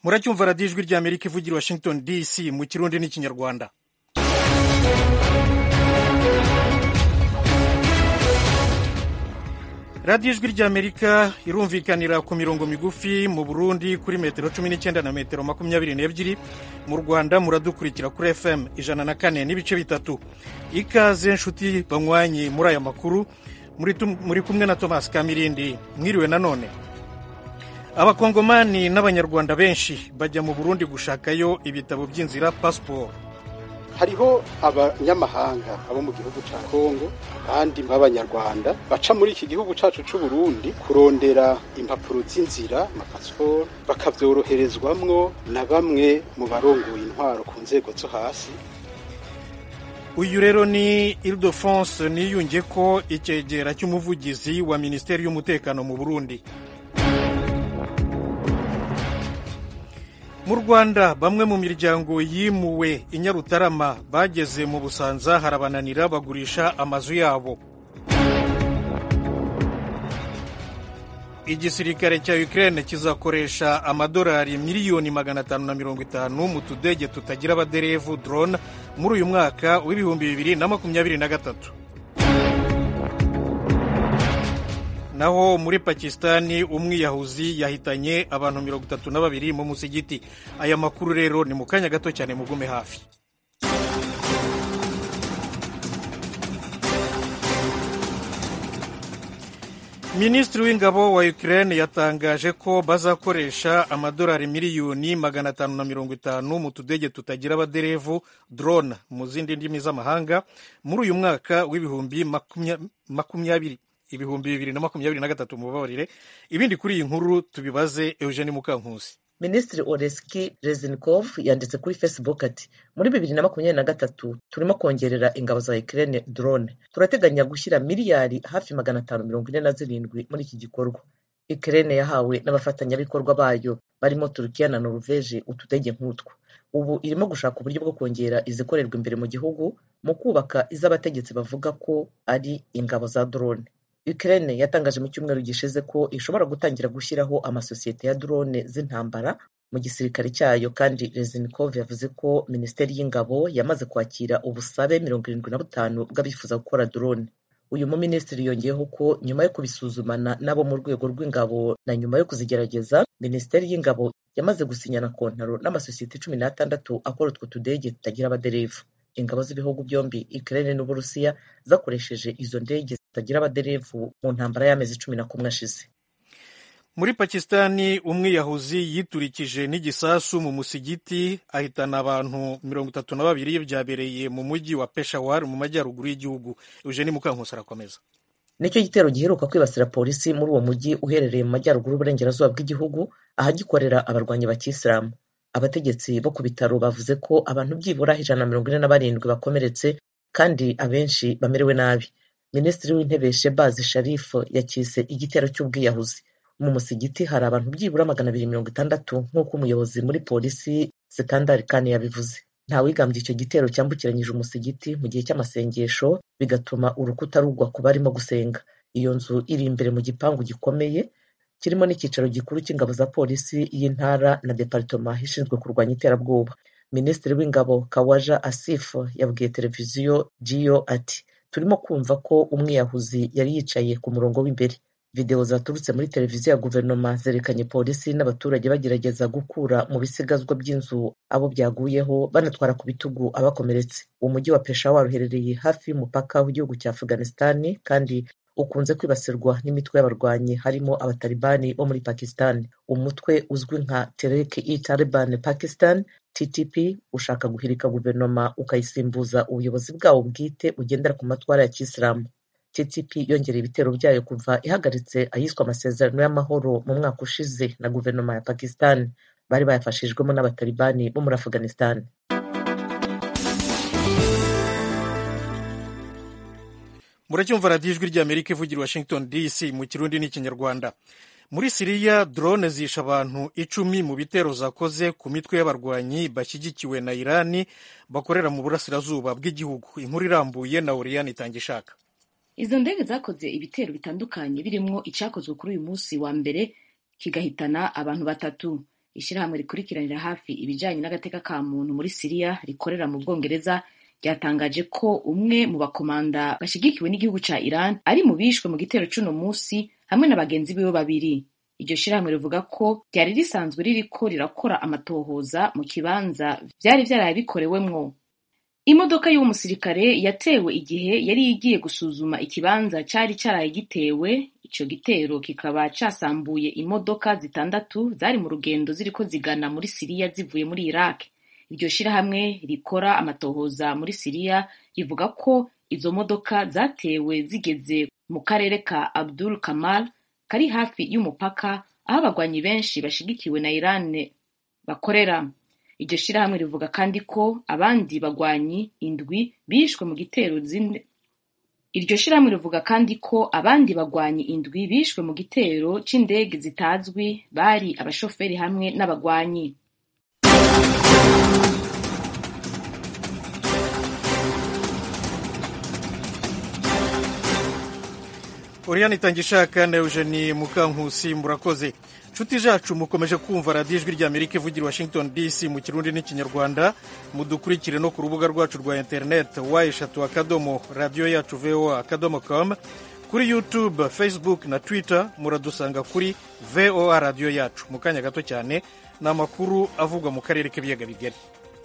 muracyumva radiyo ijwi rya amerika ivugira i washington dc mu kirundi n'ikinyarwanda radiyo ijwi rya amerika irumvikanira ku mirongo migufi mu burundi kuri metero cumi n'icyenda na metero makumyabiri n'ebyiri mu rwanda muradukurikira kuri fm ijana na kane n'ibice bitatu ikaze nshuti banywanyi muri aya makuru muri kumwe na thomas kamirindi mwiriwe nanone abakongomani n'abanyarwanda benshi bajya mu burundi gushakayo ibitabo by'inzira pasiporo hariho abanyamahanga abo mu gihugu cya kongo abandi b'abanyarwanda baca muri iki gihugu cyacu cy'u Burundi kurondera impapuro z'inzira amapasiporo bakabyoroherezwamwo na bamwe mu barongoye intwaro ku nzego zo hasi uyu rero ni ildefonse niyunge ko icyegera cy'umuvugizi wa minisiteri y'umutekano mu burundi mu rwanda bamwe mu miryango yimuwe i nyarutarama bageze mu busanza harabananira bagurisha amazu yabo igisirikare cya ukraine kizakoresha amadolari miliyoni magana atanu na mirongo itanu mu tudege tutagira abaderevu drone muri uyu mwaka w'ibihumbi bibiri na makumyabiri na gatatu naho muri pakisitani umwiyahuzi yahitanye abantu mirongo itatu na babiri mu musigiti aya makuru rero ni mu kanya gato cyane mugume hafi minisitiri w'ingabo wa ukraine yatangaje ko bazakoresha amadolari miliyoni magana atanu na mirongo itanu mu tudege tutagira abaderevu drone mu zindi ndimi z'amahanga muri uyu mwaka w'ibihumbi makumyabiri ibihumbi bibiri na makumyabiri na gatatu mubabarire ibindi kuri iyi nkuru tubibaze eugene mukankusi minisitiri oreski rezinikov yanditse kuri facebook ati muri bibiri na makumyabiri na gatatu turimo kongerera ingabo za ukraine drone turateganya gushyira miliyari hafi magana atanu mirongo ine na zirindwi muri iki gikorwa ukraine yahawe n'abafatanyabikorwa bayo barimo turukiya na noruveje utudege nk'utwo ubu irimo gushaka uburyo bwo kongera izikorerwa imbere mu gihugu mu kubaka iz'abategetsi bavuga ko ari ingabo za drone Ukraine yatangaje mu cyumweru gishize ko ishobora gutangira gushyiraho amasosiyete ya drone z'intambara mu gisirikare cyayo kandi Reznikov yavuze ko minisiteri y'ingabo yamaze kwakira ubusabe mirongo irindwi na butanu bw'abifuza gukora drone uyu muminisitiri yongeyeho ko nyuma yo kubisuzumana n'abo mu rwego rw'ingabo na nyuma yo kuzigerageza minisiteri y'ingabo yamaze gusinyana kontaro n'amasosiyete cumi n'atandatu akora utwo tudege tutagira abaderevu ingabo z'ibihugu byombi Ukraine n'Uburusiya zakoresheje izo ndege zitagira abaderevu mu ntambara y'amezi cumi na kumwe ashize muri pakisitani umwiyahuzi yiturikije n'igisasu mu musigiti ahitana abantu mirongo itatu na babiri byabereye mu mujyi wa peshawar mu majyaruguru y'igihugu eugene mukankusi arakomeza nicyo gitero giheruka kwibasira polisi muri uwo mujyi uherereye mu majyaruguru y'uburengerazuba bw'igihugu ahagikorera abarwanyi ba kisilamu abategetsi bo ku bitaro bavuze ko abantu byibura ijana na mirongo ine na barindwi bakomeretse kandi abenshi bamerewe nabi minisitiri w'intebe shebazi sharifu yakise igitero cy'ubwiyahuzi mu musigiti hari abantu byibura magana abiri mirongo itandatu nk'uko umuyobozi muri polisi sekandari kane yabivuze ntawigambye icyo gitero cyambukiranyije umusigiti mu gihe cy'amasengesho bigatuma urukuta rugwa ku barimo gusenga iyo nzu iri imbere mu gipangu gikomeye kirimo n'icyicaro gikuru cy'ingabo za polisi y'intara na deparitoma ishinzwe kurwanya iterabwoba minisitiri w'ingabo kawaja asifu yabwiye televiziyo jiyo ati turimo kumva ko umwiyahuzi yari yicaye ku murongo w'imbere videwo zaturutse muri televiziyo ya guverinoma zerekanye polisi n'abaturage bagerageza gukura mu bisigazwa by'inzu abo byaguyeho banatwara ku bitugu abakomeretse umujyi wa peshawar uherereye hafi y'umupaka w'igihugu cya afghanistan kandi ukunze kwibasirwa n'imitwe y'abarwanyi harimo abatalibani bo muri pakistan umutwe uzwi nka terek i taliban pakistan ttp ushaka guhirika guverinoma ukayisimbuza ubuyobozi bwawo bwite bugendera ku matwara ya kisilamu ttp yongereye ibitero byayo kuva ihagaritse ayiswe amasezerano y'amahoro mu mwaka ushize na guverinoma ya pakistan bari bayafashijwemo n'abatalibani bo muri afghanistan muracyumva radiyo ijwi ry'amerika ivugira washington dc mu kirundi n'ikinyarwanda muri siriya drone zisha abantu icumi mu bitero zakoze ku mitwe y'abarwanyi bashyigikiwe na irani bakorera mu burasirazuba bw'igihugu inkuru irambuye na oriyani itanga ishaka izo ndege zakoze ibitero bitandukanye birimo icyakozwe kuri uyu munsi wa mbere kigahitana abantu batatu ishirahamwe rikurikiranira hafi ibijanye n'agateka ka muntu muri siriya rikorera mu bwongereza ryatangaje ko umwe mu bakomanda bashigikiwe n'igihugu ca iran ari mu bishwe mu gitero c'uno musi hamwe na bagenzi biwe babiri iryo shirahamwe rivuga ko ryari risanzwe ririko rirakora amatohoza mu kibanza vyari vyaraye bikorewemwo imodoka y'uwo musirikare yatewe igihe yari igiye gusuzuma ikibanza cari caraye gitewe ico gitero kikaba casambuye imodoka zitandatu zari mu rugendo ziriko zigana muri siriya zivuye muri iraq iryo shirahamwe rikora amatohoza muri siriya rivuga ko izo modoka zatewe zigeze mu karere ka abdul kamal kari hafi y'umupaka aho abagwanyi benshi bashigikiwe na iran bakorera iryo shirahamwe rivuga kandi ko abandi bagwanyi indwi bishwe mu gitero zine iryo shirahamwe rivuga kandi ko abandi bagwanyi indwi bishwe mu gitero c'indege zitazwi bari abashoferi hamwe n'abagwanyi Oriane Itangishaka na Eugenie Mukankusi murakoze nshuti zacu mukomeje kumva radiyo ijwi rya Amerika ivugira i Washington DC mu kirundi n'ikinyarwanda mudukurikire no ku rubuga rwacu rwa internet wa eshatu akadomo radiyo yacu voa akadomo com kuri youtube facebook na twitter muradusanga kuri voa radiyo yacu mu kanya gato cyane ni amakuru avugwa mu karere k'ibiyaga bigari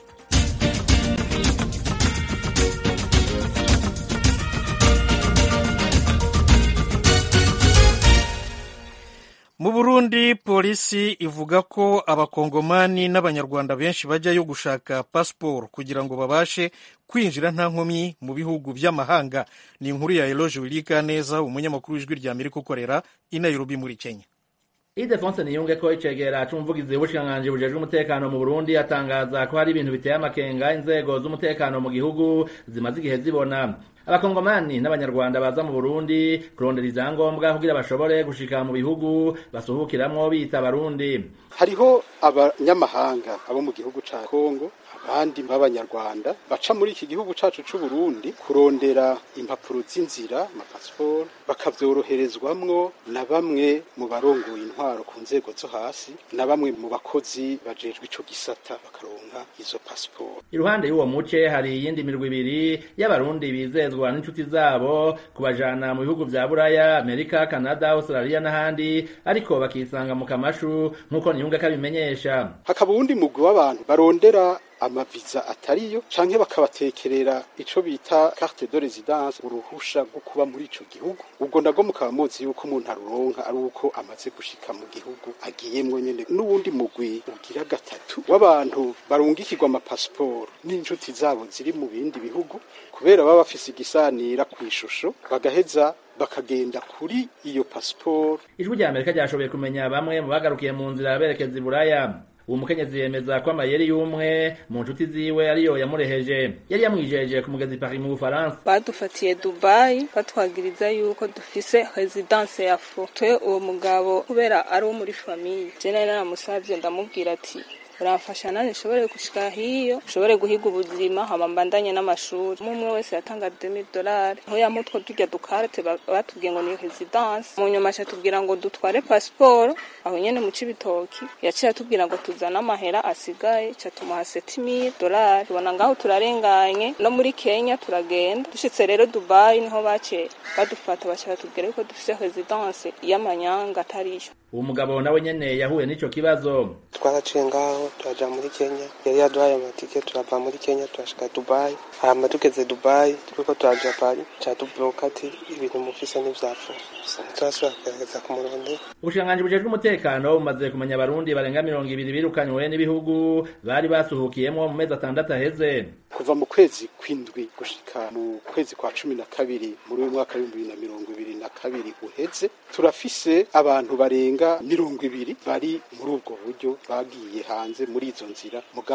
mu burundi polisi ivuga ko abakongomani n'abanyarwanda benshi bajyayo gushaka pasiporo kugira ngo babashe kwinjira nta nkomyi mu bihugu by'amahanga ni inkuru ya eloge wirika neza umunyamakuru w'ijwi rya amerika ukorera i nairobi muri kenya idefonse niyunge ko icegera c'umuvugizi w'ubushikiranganji bujejwe umutekano mu burundi atangaza ko hari ibintu biteye amakenga inzego z'umutekano mu gihugu zimaze igihe zibona abakongomani n'abanyarwanda baza mu burundi kurondera ivyangombwa kugira bashobore gushika mu bihugu basuhukiramwo bita abarundi hariho abanyamahanga abo mu gihugu ca kongo abandi b'abanyarwanda baca muri iki gihugu cacu c'u Burundi kurondera impapuro z'inzira amapasiporo bakavyoroherezwamwo na bamwe mu barongoye intwaro ku nzego zo hasi na bamwe mu bakozi bajejwe ico gisata bakaronka izo pasiporo iruhande y'uwo muce hari iyindi mirwi ibiri y'abarundi bizezwa n'inshuti zabo kubajana mu bihugu vya buraya amerika canada australia n'ahandi ariko bakisanga mu kamashu nk'uko niyunge kabimenyesha hakaba uwundi mugwi w'abantu barondera amaviza atariyo canke bakabatekerera ico bita carte de résidence uruhusha rwo kuba muri ico gihugu ubwo nabwo mukaba muzi yuko umuntu aruronka ari uko amaze gushika mu gihugu agiyemwo nyene n'uwundi mugwi ugira gatatu w'abantu barungikirwa amapasiporo n'inshuti zabo ziri mu bindi bihugu kubera baba bafise igisanira kw'ishusho bagaheza bakagenda kuri iyo pasiporo ijwi rya amerika ryashoboye kumenya bamwe mu bagarukiye mu nzira berekeza i buraya uwo mukenyezi yemeza ko amayeri y'umwe mu nshuti ziwe ariyo yamureheje yari yamwijeje ku mugezi Paris mu Bufaransa badufatiye Dubai batwagiriza yuko dufise residence ya fo twe uwo mugabo kubera ari wo muri famiye je nari naramusavye ndamubwira ati uramfasha nani nshobore gushika hiyo nshobore guhiga ubuzima hama mbandanye n'amashuri umwe wese yatanga 2000 dolari aho yamutwo turya dukarte batubwiye ngo ni residence mu nyuma aca tubwira ngo dutware pasiporo aho nyene mu cibitoki yaciye atubwira ngo tuzane amahera asigaye ca tumuha 7000 dolari tubona ngaho turarenganye no muri Kenya turagenda dushitse rero Dubai niho bace badufata baca batubwira yuko dufise residence y'amanyanga atariyo uwo mugabo nawe nyene yahuye n'ico kibazo twaraciye ngaho turaja muri kenya yari yaduhaye amatike turava muri kenya turashika dubayi hama tugeze dubayi turiko turaja pari ca tubloka ati ibintu mufise n'ivyapfu turasubira kugerageza ku murundi ubushikiranganji bujejwe umutekano bumaze kumenya abarundi barenga mirongo ibiri birukanywe n'ibihugu bari basuhukiyemwo mu mezi atandatu aheze kuva mu kwezi kw'indwi gushika mu kwezi kwa cumi na kabiri muri uyu mwaka w'ibihumbi bibiri na mirongo ibiri na kabiri uheze turafise abantu barenga mirongo ibiri bari muri ubwo buryo bagiye hanze muri izo nzira mugabo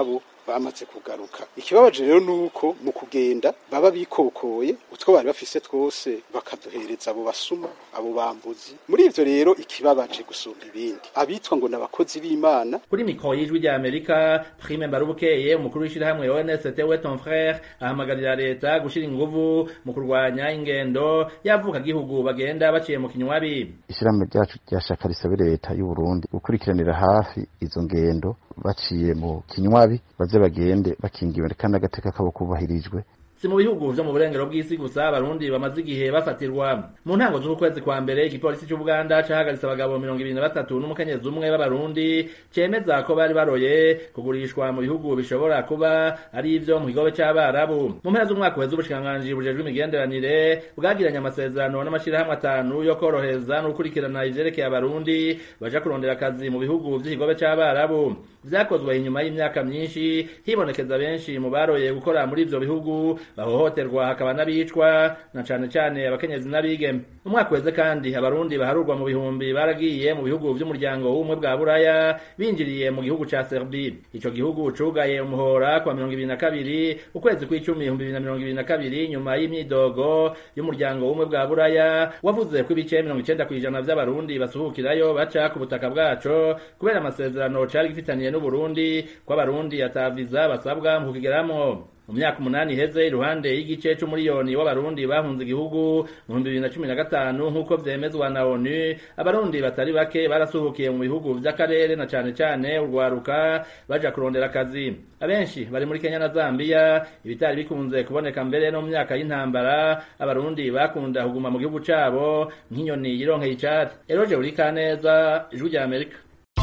bamaze kugaruka ikibabaje rero ni uko mu kugenda baba bikokoye utwo bari bafise twose bakaduhereza abo basuma abo bambuzi muri ivyo rero ikibabaje gusumba ibindi abitwa ngo n'abakozi b'imana kuri mikoro y'ijwi rya amerika prime mbarubukeye umukuru w'ishyirahamwe onst we ton frere ahamagarira leta gushyira inguvu mu kurwanya ingendo y'abavuka gihugu bagenda baciye mu kinywabi ishyirahamwe ryacu ryashaka risabe leta y'u Burundi gukurikiranira hafi izo ngendo baciye mu kinywabi baze bagende bakingiwe kandi agateka kabo kubahirijwe si mu bihugu vyo mu burengero bw'isi gusa abarundi bamaze igihe bafatirwa mu ntango z'uku kwezi kwa mbere igipolisi c'ubuganda cahagaritse abagabo mirongo ibiri na batatu n'umukenyezi umwe b'abarundi cemeza ko bari baroye kugurishwa mu bihugu bishobora kuba ari ivyo mu kigobe c'abarabu mu mpera z'umwaka uheze ubushikiranganji bujejwe imigenderanire bwagiranye amasezerano n'amashirahamwe atanu yo korohereza no gukurikirana ivyerekeye abarundi baja kurondera akazi mu bihugu vy'ikigobe c'abarabu vyakozwe inyuma y'imyaka myinshi hibonekeza benshi mu baroye gukora muri ivyo bihugu bahohoterwa hakaba n'abicwa na cane cane abakenyezi n'abigeme umwaka weze kandi abarundi baharurwa mu bihumbi baragiye mu bihugu vy'umuryango w'ubumwe bwa buraya binjiriye mu gihugu ca serbi ico gihugu cugaye umuhora kwa mirongo ibiri na kabiri ukwezi kw'icumi ibihumbi bibiri na mirongo ibiri na kabiri nyuma y'imyidogo y'umuryango w'ubumwe bwa buraya wavuze ko ibice mirongo icenda kw'ijana vy'abarundi basuhukirayo baca ku butaka bwaco kubera amasezerano cari gifitaniye n'uburundi ko abarundi ataviza basabwa mu kukigeramwo mu myaka umunani iheze iruhande y'igice c'umuriyoni w'abarundi bahunze igihugu mu bihumbi bibiri na cumi na gatanu nk'uko vyemezwa na onu abarundi batari bake barasuhukiye mu bihugu vy'akarere na cane cane urwaruka baja kurondera akazi abenshi bari muri kenya na zambiya ibitari bikunze kuboneka mbere no mu myaka y'intambara abarundi bakunda kuguma mu gihugu cabo nk'inyoni yironkeye icari eroje urikaneza ijwi rya amerika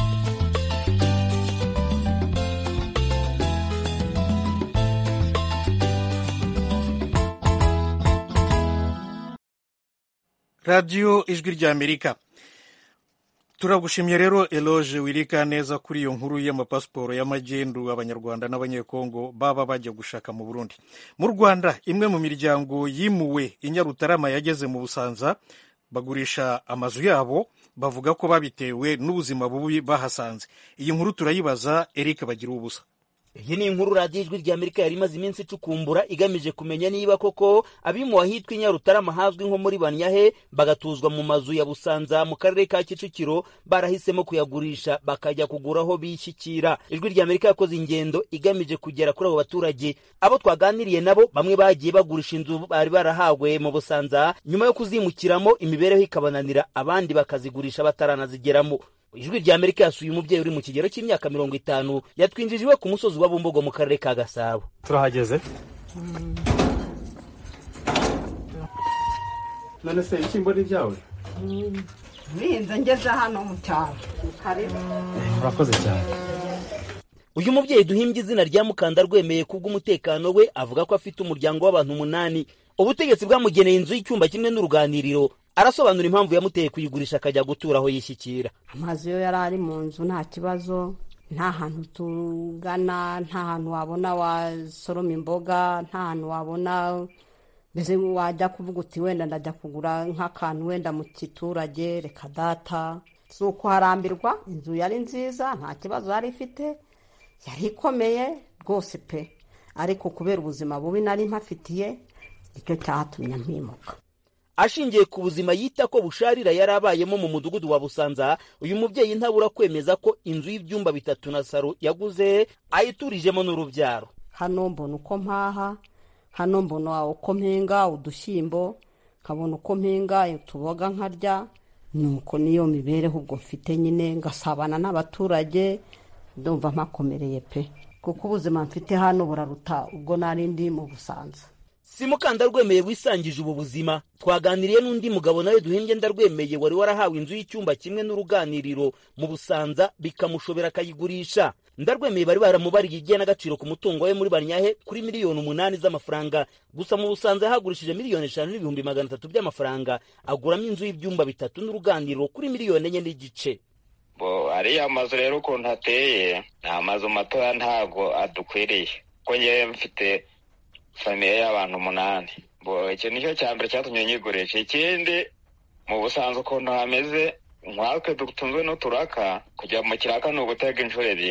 radiyo ijwi rya amerika turagushimye rero eloge wirika neza kuri iyo nkuru y'amapasiporo y'amagendu abanyarwanda n'abanyekongo baba bajya gushaka mu burundi mu rwanda imwe mu miryango yimuwe i nyarutarama yageze mu busanza bagurisha amazu yabo bavuga ko babitewe n'ubuzima bubi bahasanze iyi nkuru turayibaza eric bagira ubusa iyi ni inkuru radiyo ijwi rya amerika yari imaze iminsi icukumbura igamije kumenya niba koko abimuwe ahitwa i nyarutarama hazwi nko muri banyahe bagatuzwa mu mazu ya busanza mu karere ka kicukiro barahisemo kuyagurisha bakajya kugura aho bishyikira ijwi rya amerika yakoze ingendo igamije kugera kuri abo baturage abo twaganiriye nabo bamwe bagiye bagurisha inzu bari barahawe mu busanza nyuma yo kuzimukiramo imibereho ikabananira abandi bakazigurisha bataranazigeramo ijwi rya amerika yasuye umubyeyi uri mu kigero cy'imyaka mirongo itanu yatwinjije iwe ku musozi wa bumbogo mu karere ka gasabo turahageze none se ibishyimbo ni ibyawe bihinze ngeze hano mu cyaro urakoze cyane uyu mubyeyi duhimbye izina rya mukanda rwemeye kubw'umutekano we avuga ko afite umuryango w'abantu umunani ubutegetsi bwamugeneye inzu y'icyumba kimwe n'uruganiriro arasobanura impamvu yamuteye kuyigurisha akajya gutura aho yishyikira amazu yo yari ari mu nzu nta kibazo nta hantu tugana nta hantu wabona wasoroma imboga nta hantu wabona mbese wajya kuvuga uti wenda ndajya kugura nk'akantu wenda mu giturage reka data si ukuharambirwa inzu yari nziza nta kibazo yari ifite yari ikomeye rwose pe ariko kubera ubuzima bubi nari mpafitiye nicyo cyatumye mpimuka ashingiye ku buzima yita ko busharira yari abayemo mu mudugudu wa busanza uyu mubyeyi ntabura kwemeza ko inzu y'ibyumba bitatu na saro yaguze ayiturijemo n'urubyaro hano mbona uko mpaha hano mbona uko mpinga udushyimbo nkabona uko mpinga utuboga nkarya nuko niyo mibereho ubwo mfite nyine ngasabana n'abaturage ndumva mpakomereye pe kuko ubuzima mfite hano buraruta ubwo nari ndi mu busanza si mukanda rwemeye wisangije ubu buzima twaganiriye n'undi mugabo nawe duhimbye ndarwemeye wari warahawe inzu y'icyumba kimwe n'uruganiriro mu busanza bikamushobera akayigurisha ndarwemeye bari baramubariye igihe n'agaciro ku mutungo we muri banyahe kuri miliyoni umunani z'amafaranga gusa mu busanza yahagurishije miliyoni eshanu n'ibihumbi magana atatu by'amafaranga aguramo inzu y'ibyumba bitatu n'uruganiriro kuri miliyoni enye n'igice bo ariya mazu rero ukuntu ateye ni amazu matoya ntago adukwiriye ko ngewe mfite famiye y'abantu umunani bo icyo nicyo cya mbere cyatumye nyigurisha ikindi mu busanzwe ukuntu hameze nkatwe dutunzwe n'uturaka kujya mu kiraka ni ugutega inshuro ebyiri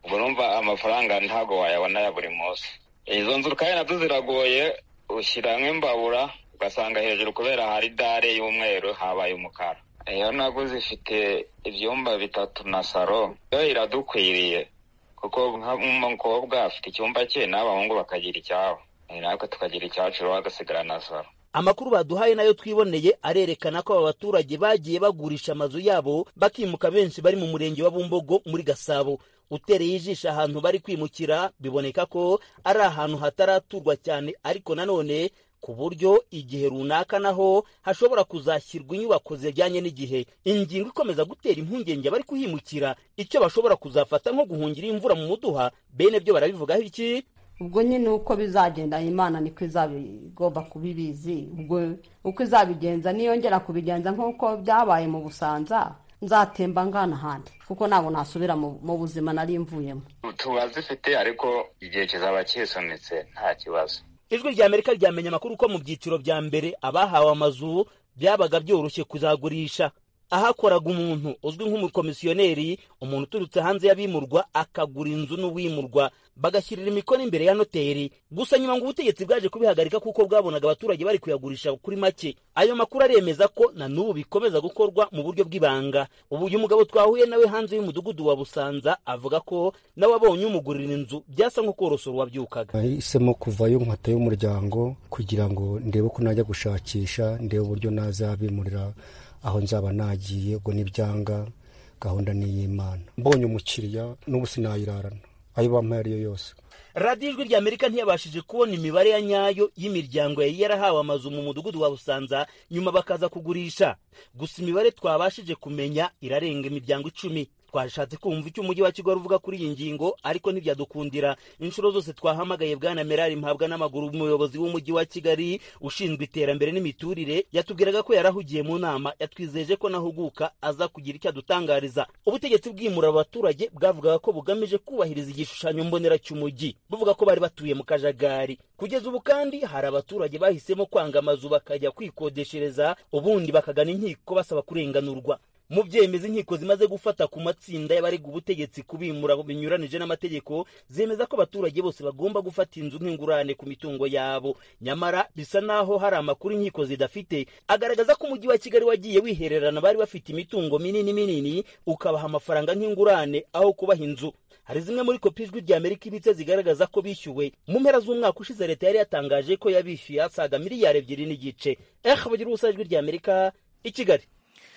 ubwo numva amafaranga ntabwo wayabona ya buri munsi izo nzu kandi nazo ziragoye ushyiramo imbabura ugasanga hejuru kubera hari dare y'umweru habaye umukara iyo naguze ifite ibyumba bitatu na saro yo iradukwiriye kuko nk'umukobwa afite icyumba cye n'abahungu bakagira icyabo natwe tukagira icyacu rero hagasigara na saro amakuru baduhaye nayo twiboneye arerekana ko aba baturage bagiye bagurisha amazu yabo bakimuka benshi bari mu murenge wa bumbogo muri gasabo utereye ijisho ahantu bari kwimukira biboneka ko ari ahantu hataraturwa cyane ariko nanone ku buryo igihe runaka naho hashobora kuzashyirwa inyubako zijyanye n'igihe ingingo ikomeza gutera impungenge abari kuhimukira icyo bashobora kuzafata nko guhungira imvura mu muduha bene byo barabivugaho iki ubwo nyine uko bizagenda imana niko izaba igomba kuba ibizi ubwo uko izabigenza niyongera kubigenza nk'uko byabaye mu busanza nzatemba ngana ahandi kuko ntabwo nasubira mu buzima nari mvuyemo tuba zifite ariko igihe kizaba kisunitse nta kibazo ijwi rya amerika ryamenye amakuru ko mu byiciro bya mbere abahawe amazu byabaga byoroshye kuzagurisha ahakoraga umuntu uzwi nk'umukomisiyoneri umuntu uturutse hanze y'abimurwa akagura inzu n'uwimurwa bagashyirira imikono imbere ya noteri gusa nyuma ngo ubutegetsi bwaje kubihagarika kuko bwabonaga abaturage bari kuyagurisha kuri make ayo makuru aremeza ko na n'ubu bikomeza gukorwa mu buryo bw'ibanga ubu uyu mugabo twahuye nawe hanze y'umudugudu wa busanza avuga ko nawe abonye umugurira inzu byasa nko korosora uwabyukaga nahisemo kuvayo nkata y'umuryango kugira ngo ndebe ko najya gushakisha ndebe uburyo nazabimurira aho nzaba nagiye ubwo n'ibyanga gahunda ni iy'imana mbonye umukiriya n'ubu sinayirarana ayo bampaye ariyo yose radiyo ijwi rya amerika ntiyabashije kubona imibare ya nyayo y'imiryango yari yarahawe amazu mu mudugudu wa busanza nyuma bakaza kugurisha gusa imibare twabashije kumenya irarenga imiryango icumi twashatse kumva icyo umujyi wa kigali uvuga kuri iyi ngingo ariko ntibyadukundira inshuro zose twahamagaye bwana merari mpabwa n'amaguru umuyobozi w'umujyi wa kigali ushinzwe iterambere n'imiturire yatubwiraga ko yarahugiye mu nama yatwizeje ko nahuguka aza kugira icyo adutangariza ubutegetsi bwimura abaturage bwavugaga ko bugamije kubahiriza igishushanyo mbonera cy'umujyi buvuga ko bari batuye mu kajagari kugeza ubu kandi hari abaturage bahisemo kwanga amazu bakajya kwikodeshereza ubundi bakagana inkiko basaba kurenganurwa mu byemeza inkiko zimaze gufata ku matsinda y'abarega ubutegetsi kubimura binyuranije n'amategeko zemeza ko abaturage bose bagomba gufata inzu nk'ingurane ku mitungo yabo nyamara bisa naho hari amakuru inkiko zidafite agaragaza ko umujyi wa kigali wagiye wihererana bari bafite imitungo minini minini ukabaha amafaranga nk'ingurane aho kubaha inzu hari zimwe muri kopi ijwi rya amerika ibitse zigaragaza ko bishyuwe mu mpera z'umwaka ushize leta yari yatangaje ko yabishyuye asaga miliyari ebyiri n'igice eh bagira ubusa ijwi rya amerika i kigali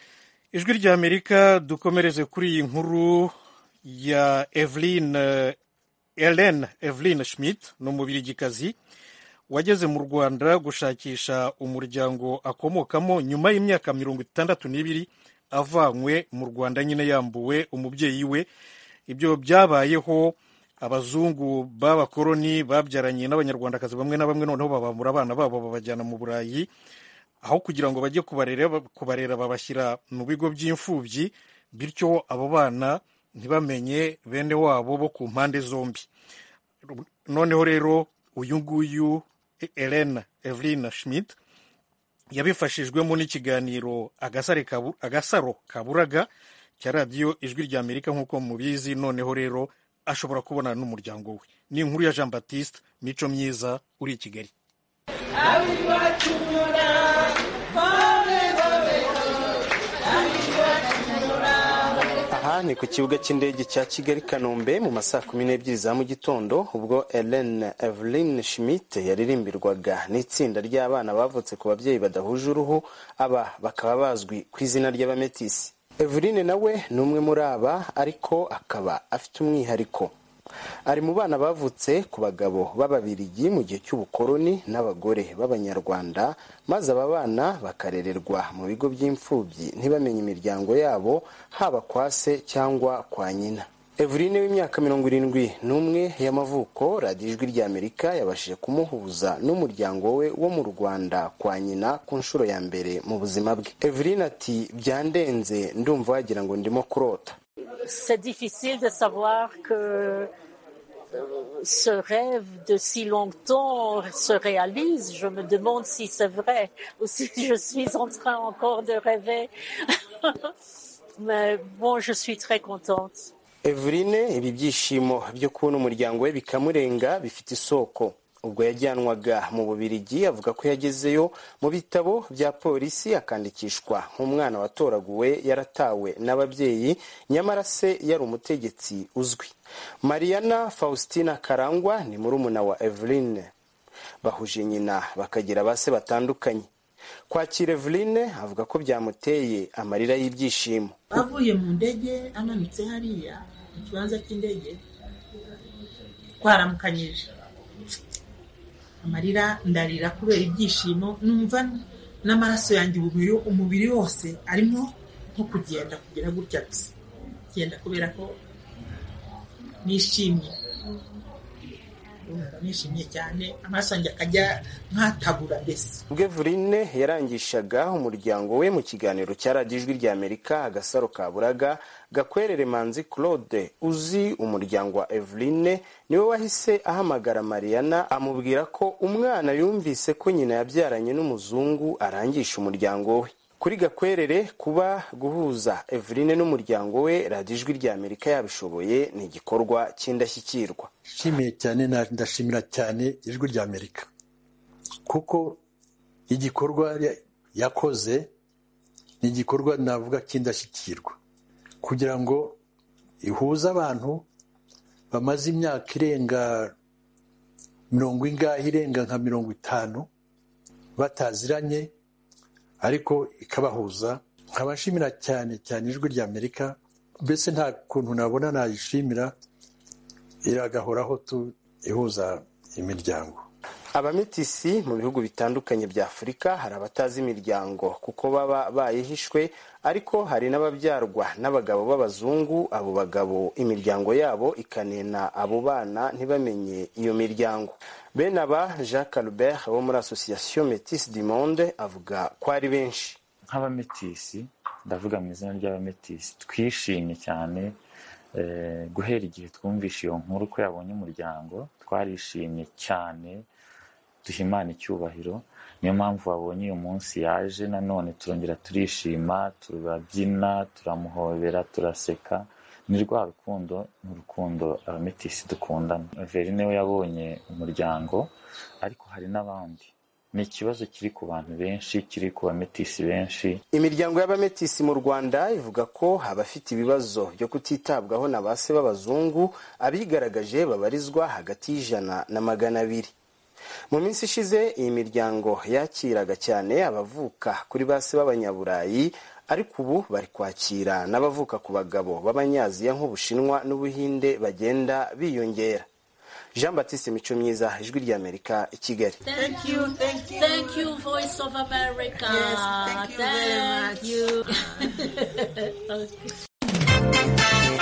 ijwi rya amerika dukomereze kuri iyi nkuru ya evelyn ellen evelyn schmidt ni umubirigikazi wageze mu rwanda gushakisha umuryango akomokamo nyuma y'imyaka mirongo itandatu n'ibiri avanywe mu rwanda nyine yambuwe umubyeyi we ibyo byabayeho abazungu b'abakoroni babyaranye n'abanyarwandakazi bamwe na bamwe noneho babambura abana babo babajyana mu burayi aho kugira ngo bajye kubarera babashyira mu bigo by'imfubyi bityo abo bana ntibamenye bene wabo bo ku mpande zombi noneho rero uyu nguyu Elena Evelyn Schmidt yabifashijwemo n'ikiganiro agasaro kaburaga cya radiyo ijwi rya amerika nk'uko mubizi noneho rero ashobora kubonana n'umuryango we ni inkuru ya jean baptiste mico myiza uri i kigali aha ni ku kibuga cy'indege cya kigali kanombe mu masaa kumi n'ebyiri za mu gitondo ubwo Ellen Evelyn Schmidt yaririmbirwaga n'itsinda ry'abana bavutse ku babyeyi badahuje uruhu aba bakaba bazwi ku izina ry'abametisi Evelyn nawe ni umwe muri aba ariko akaba afite umwihariko ari mu bana bavutse ku bagabo b'ababirigi mu gihe cy'ubukoroni n'abagore b'abanyarwanda maze aba bana bakarererwa mu bigo by'imfubyi ntibamenye imiryango yabo haba kwa se cyangwa kwa nyina Eveline w'imyaka mirongo irindwi n'umwe y'amavuko radiyo ijwi ry'amerika yabashije kumuhuza n'umuryango we wo mu rwanda kwa nyina ku nshuro ya mbere mu buzima bwe Eveline ati byandenze ndumva wagira ngo ndimo kurota c'est difficile de savoir que ce rêve de si longtemps se réalise. Je me demande si c'est vrai ou si je suis en train encore de rêver. Mais bon, je suis très contente. Eveline ibi byishimo byo kubona umuryango we bikamurenga bifite isoko ubwo yajyanwaga mu bubirigi avuga ko yagezeyo mu bitabo bya polisi akandikishwa nk'umwana watoraguwe yaratawe n'ababyeyi nyamara se yari umutegetsi uzwi mariana faustina karangwa ni murumuna wa eveline bahuje nyina bakagira ba se batandukanye kwakira eveline avuga ko byamuteye amarira y'ibyishimo avuye mu ndege amanutse hariya mu kibanza cy'indege twaramukanyije amarira ndarira kubera ibyishimo numva n'amaraso yanjye umubiri wose arimo nko kugenda kugira gutya gusa kugenda kubera ko nishimye nishimye cyane amaraso yanjye akajya nkatabura mbese ubwo Eveline yarangishaga umuryango we mu kiganiro cya radiyo ijwi rya amerika agasaro ka buraga gakwerere manzi claude uzi umuryango wa Eveline niwe wahise ahamagara mariana amubwira ko umwana yumvise ko nyina yabyaranye n'umuzungu arangisha umuryango we kuri gakwerere kuba guhuza Eveline n'umuryango we radiyo ijwi rya amerika yabishoboye ni igikorwa cy'indashyikirwa nshimiye cyane ndashimira cyane ijwi rya amerika kuko igikorwa yakoze ni igikorwa navuga cy'indashyikirwa kugira ngo ihuze abantu bamaze imyaka irenga mirongo ingahe irenga nka mirongo itanu bataziranye ariko ikabahuza nkaba nshimira cyane cyane ijwi rya amerika mbese nta kuntu nabona nayishimira iragahoraho tu ihuza imiryango abametisi mu bihugu bitandukanye bya afurika hari abatazi imiryango kuko baba bayihishwe ariko hari n'ababyarwa n'abagabo b'abazungu abo bagabo imiryango yabo ikanena abo bana ntibamenye iyo miryango bene aba jacques albert wo muri association metis du monde avuga ko ari benshi nk'abametisi ndavuga mu izina ry'abametisi twishimye cyane guhera igihe twumvishe iyo nkuru ko yabonye umuryango twarishimye cyane duha imana icyubahiro niyo mpamvu wabonye uyu munsi yaje nanone turongera turishima turabyina turamuhobera turaseka ni rwa rukundo ni urukundo abametisi dukundana verine we yabonye umuryango ariko hari n'abandi ni ikibazo kiri ku bantu benshi kiri ku bametisi benshi imiryango y'abametisi mu rwanda ivuga ko abafite ibibazo byo kutitabwaho na ba se b'abazungu abigaragaje babarizwa hagati y'ijana na magana abiri mu minsi ishize iyi miryango yakiraga cyane abavuka kuri ba se b'abanyaburayi ariko ubu bari kwakira n'abavuka ku bagabo b'abanyaziya nk'ubushinwa n'ubuhinde bagenda biyongera jean batiste mico myiza ijwi ry'amerika i kigali Thank you, thank you. Thank you, Voice of America. Yes, thank you very much. you. Okay.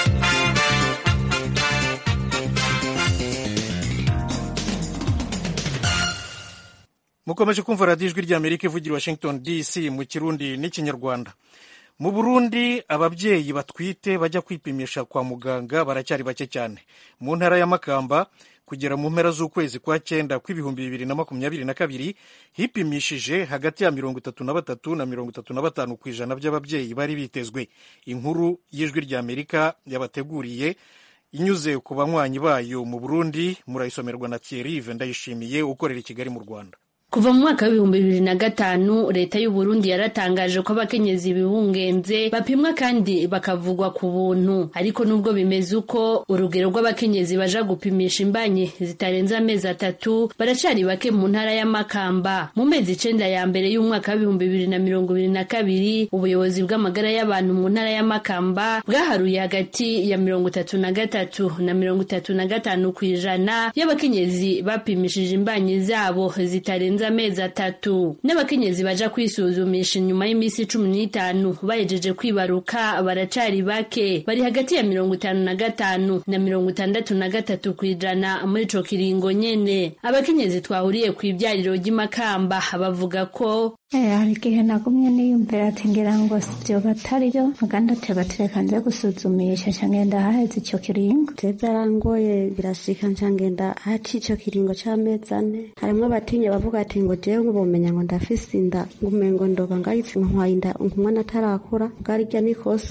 mukomeje kumva radiyo ijwi ry'amerika ivugira i washington dc mu kirundi n'ikinyarwanda mu burundi ababyeyi batwite bajya kwipimisha kwa muganga baracyari bake cyane mu ntara ya makamba kugera mu mpera z'ukwezi kwa cyenda kw'ibihumbi bibiri na makumyabiri na kabiri hipimishije hagati ya mirongo itatu na batatu na mirongo itatu na batanu ku ijana by'ababyeyi bari bitezwe inkuru y'ijwi ry'amerika yabateguriye inyuze ku banywanyi bayo mu burundi murayisomerwa na thierry ndayishimiye ukorera i kigali mu rwanda kuva mu mwaka w'ibihumbi bibiri na gatanu leta y'u Burundi yaratangaje ko abakenyezi bibungenze bapimwa kandi bakavugwa ku buntu ariko nubwo bimeze uko urugero rw'abakenyezi baja gupimisha imbanyi zitarenze amezi atatu baracari bake mu ntara ya Makamba mu mezi icenda ya mbere y'umwaka w'ibihumbi bibiri na mirongo ibiri na kabiri ubuyobozi bw'amagara y'abantu mu ntara ya Makamba bwaharuye hagati ya mirongo itatu na gatatu na mirongo itatu na gatanu ku ijana y'abakenyezi bapimishije imbanyi zabo zitarenze amezi atatu n'abakenyezi baja kwisuzumisha inyuma y'iminsi cumi n'itanu bahejeje kwibaruka baracari bake bari hagati ya mirongo itanu na gatanu na mirongo itandatu na gatatu ku ijana muri ico kiringo nyene abakenyezi twahuriye ku ibyariro ry'imakamba bavuga ko hari igihe nagumye niyumvira ati ngira ngo sivyo batariyo muganda ateba tureka nze gusuzumisha nca ngenda haheze ico kiringo je byarangoye birashika nca ngenda haci ico kiringo c'amezi ane harimwo abatinya bavuga ati ngo jewe nk'ubumenya ngo ndafise inda ngumengo ndoba ngahitse nkwaye inda umwana atarakura bwarirya nikosa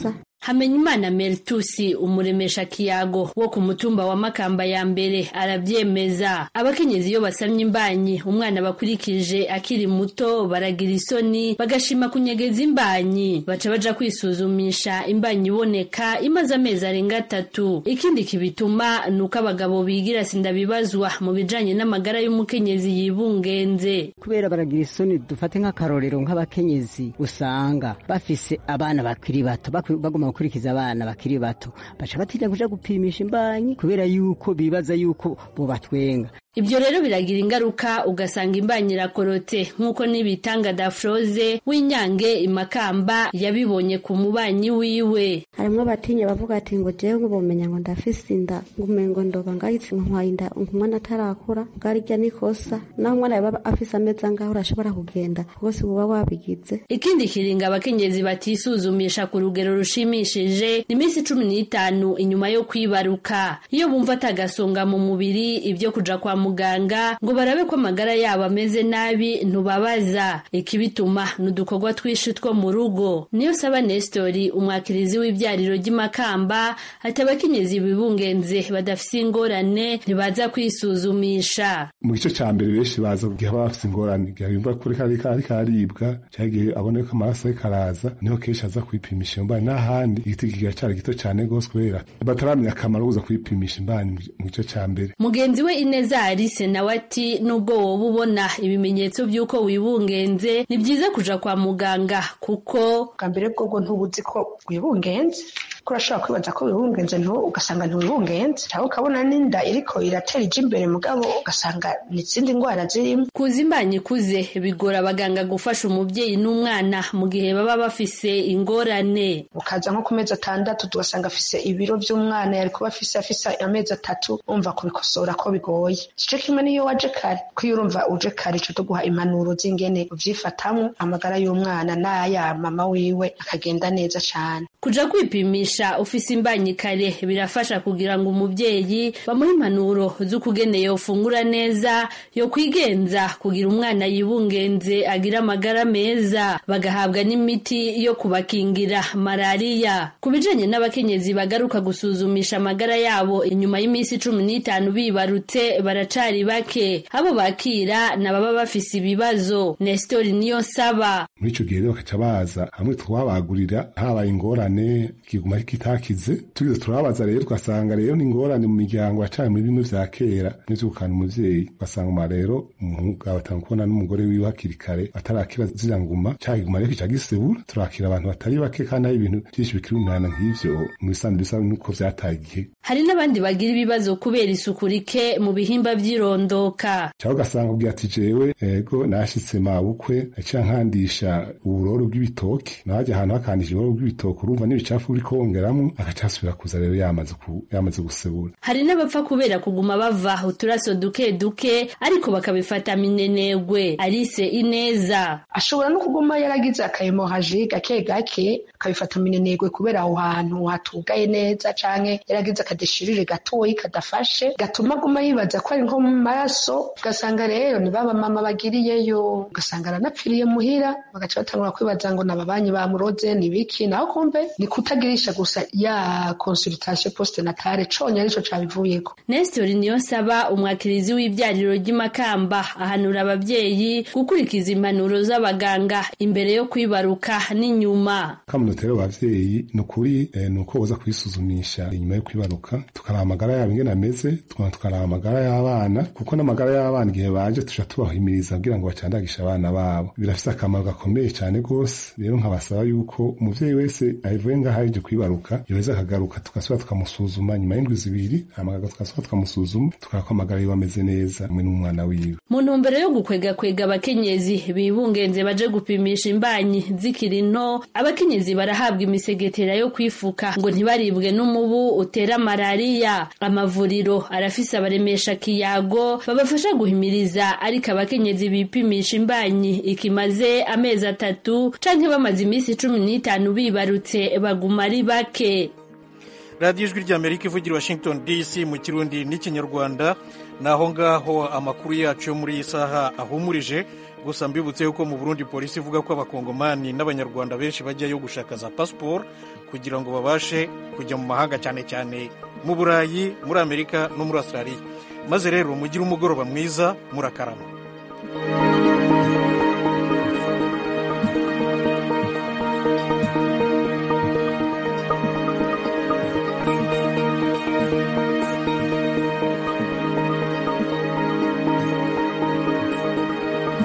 hamenyimana meritusi umuremesha kiyago wo ku mutumba wa makamba ya mbere aravyemeza abakenyezi iyo basamye imbanyi umwana bakurikije akiri muto baragira isoni bagashima kunyegeza imbanyi baca baja kwisuzumisha imbanyi iboneka imaze amezi arenga atatu ikindi kibituma ni uko abagabo bigira sindabibazwa mu bijanye n'amagara y'umukenyezi yibungenze kubera baragira isoni dufate nk'akarorero nk'abakenyezi usanga bafise abana bakiri bato bagomba gukurikiza abana bakiri bato baca batinya kuja gupimisha imbanyi kubera yuko bibaza yuko bobatwenga ibyo rero biragira ingaruka ugasanga imbanyi irakorotse nk'uko n'ibitanga dafroze w'inyange imakamba yabibonye ku mubanyi wiwe harimwo abatinya bavuga ati ngo jewe nk'ubumenya ngo ndafise inda ngumengo ndoba ngahitse nkwaye inda umwana atarakura bwarirya nikosa naho umwana yaba afise amezi angaho urashobora kugenda rwose uba wabigize ikindi kiringa abakenyezi batisuzumisha ku rugero rushimishije ni iminsi cumi n'itanu inyuma yo kwibaruka iyo bumva atagasonga mu mubiri ibyo kuja kwa muganga ngo barabe ko amagara yabo ameze nabi ntubabaza ikibituma ni udukorwa twinshi two mu rugo niyo saba nestori umwakirizi w'ibyariro ry'imakamba ati abakenyezi bibungenze badafise ingorane ntibaza kwisuzumisha mu gice cya mbere benshi baza igihe baba bafise ingorane igihe yumva kuri kari kari karibwa cyangwa igihe abona ko amaraso ariko araza niho kenshi aza kwipimisha imbanyi n'ahandi igiti kigacari gito cyane rwose kubera bataramenya akamaro kuza kwipimisha imbanyi mu gice cya mbere mugenzi we ineza alice nawe ati nubwo woba ubona ibimenyetso by'uko wibungenze ni byiza kuja kwa muganga kuko bwa mbere bwobwo ntubuzi ko wibungenze ko urashobora kwibaza ko wibungenze ugasanga ntiwibungenze cyangwa ukabona n'inda iriko iratera ija imbere mugabo ugasanga ni izindi ndwara zirimo kuza imbanyi ikuze bigora abaganga gufasha umubyeyi n'umwana mu gihe baba bafise ingorane ukaza nko ku mezi atandatu tugasanga afise ibiro by'umwana yari kuba afise afise amezi atatu umva kubikosora ko bigoye igice kimwe niyo waje kare ko iyo urumva uje kare ico tuguha impanuro z'ingene uvyifatamwo amagara y'umwana n'aya mama wiwe akagenda neza cane kuja kwipimisha ufise imbanyi kare birafasha kugira ngo umubyeyi bamuhe impanuro z'ukugene yofungura neza yo kwigenza kugira umwana yibungenze agira amagara meza bagahabwa n'imiti yo kubakingira malariya ku bijanye n'abakenyezi bagaruka gusuzumisha amagara yabo inyuma y'iminsi cumi n'itanu bibarutse baracari bake abo bakira nababa bafise ibibazo nestori niyo nsaba muri ico gihe rero bakaca baza hamwe twabagurira habaye ingorane kiguma kitakize tugize turababaza rero tugasanga rero ni ingorane mu miryango yacanye muri bimwe vya kera n'ivyo gukana umuvyeyi ugasanga uma rero umugabo atanga kubona n'umugore wiwe hakiri kare atarakira ziriya nguma ca kiguma rero kica gisebura turakira abantu batari bake kandi hari ibintu vyinshi bikiri umwana nk'ivyo mu bisanzwe bisa nuko vyataye igihe hari n'abandi bagira ibibazo kubera isuku rike mu bihimba vy'irondoka cyangwa ugasanga ubwira ati jewe ego nashitse mabukwe aciye nkandisha uburoro bw'ibitoki najya ahantu hakandisha uburoro bw'ibitoki urumva n'ibicafu uri kongeramwo agaca asubira kuza rero yamaze yamaze gusebura hari n'abapfa kubera kuguma bava uturaso duke duke ariko bakabifata minenegwe arise ineza ashobora no kuguma yaragize akahemohaji gake gake akabifata minenegwe kubera aho hantu hatugaye neza canke yaragize akadeshirire gatoyi kadafashe gatuma aguma yibaza ko ari nko mu maraso ugasanga rero ni baba mama bagiriyeyo ugasanga aranapfiriye muhira bagaca batangura kwibaza ngo nababanyi bamuroze ni biki naho kumbe ni kutagirisha gusa ya consultation poste natale conya arico cabivuyeko Nestor Niyonsaba umwakirizi w'ibyariro ry'imakamba ahanura ababyeyi gukurikiza impanuro z'abaganga imbere yo kwibaruka n'inyuma kamunotera abavyeyi ni ukuri eh, ni uko boza kwisuzumisha inyuma yo kwibaruka tukaraba amagara yabo ingene ameze tukaba tukaraba amagara y'abana kuko n'amagara y'abana igihe baje tuja tubahimiriza kugira ngo bacandagishe abana babo birafise akamaro gakomeye cyane rwose rero nkabasaba yuko umuvyeyi wese avuye ngaho aje kwibaruka yoheza akagaruka tugasubira tukamusuzuma nyuma y'indwi zibiri hama tugasubira tukamusuzuma tukaraba ko amagara yiwe ameze neza hamwe n'umwana wiwe mu ntumbero yo gukwegakwega abakenyezi bibungenze baje gupimisha imbanyi zikiri nto abakenyezi barahabwa imisegetera yo kwifuka ngo ntibaribwe n'umubu utera malariya amavuriro arafise abaremesha kiyago babafasha guhimiriza ariko abakenyezi bipimisha imbanyi ikimaze amezi atatu canke bamaze iminsi cumi n'itanu bibarutse baguma ari bake radiyo ijwi ry'amerika ivugira washington dc mu kirundi n'ikinyarwanda ni aho ngaho amakuru yacu yo muri iyi saha ahumurije gusa mbibutse yuko mu burundi polisi ivuga ko abakongomani n'abanyarwanda benshi bajyayo gushaka za pasiporo kugira ngo babashe kujya mu mahanga cyane cyane mu burayi muri amerika no muri australia maze rero mugire umugoroba mwiza murakarama